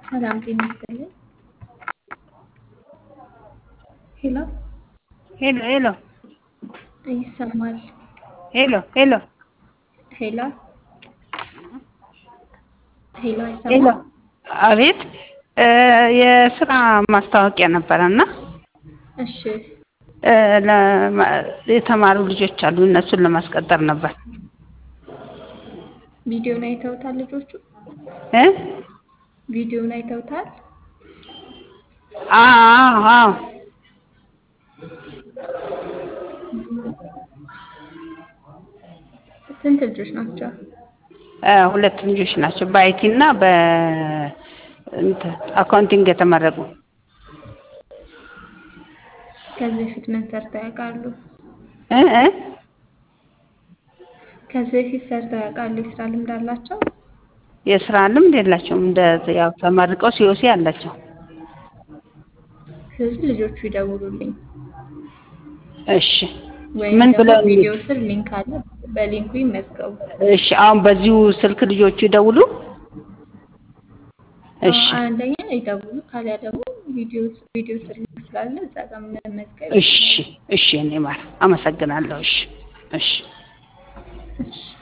ሰላም ጤና ይስጥልኝ። ሄሎ ሄሎ ሄሎ ይሰማል? ሄሎ ሄሎ ሄሎ ሄሎ ሄሎ አይሰማም? አቤት እ የስራ ማስታወቂያ ነበረ እና እሺ እ ለማ- የተማሩ ልጆች አሉ እነሱን ለማስቀጠር ነበር ቪዲዮን አይተውታል ልጆቹ? እ ቪዲዮን አይተውታል? አዎ አዎ ስንት ልጆች ናቸው? እ ሁለት ልጆች ናቸው በአይቲ እና በእንትን አካውንቲንግ የተመረቁ ከዚህ በፊት ምን ሰርተው ያውቃሉ? እ እ ከዚህ በፊት ሰርተው ያውቃሉ? የስራ ልምድ አላቸው? የስራ ልምድ የላቸውም እንደ ያው ተመርቀው ሲኦሲ አላቸው ስለዚህ ልጆቹ ይደውሉልኝ እሺ ወይም ምን ደግሞ ብለው ቪዲዮ ስር ሊንክ አለ፣ በሊንኩ ይመዝገቡ። እሺ አሁን በዚሁ ስልክ ልጆቹ ይደውሉ እሺ አዎ፣ አንደኛ ይደውሉ፣ ካሊያ ደግሞ ቪዲዮ ቪዲዮ ስር ሊንክ ስላለ እዛ ጋር መመዝገብ እሺ ይችላሉ። እሺ እኔ ማር አመሰግናለሁ እሺ እሺ እሺ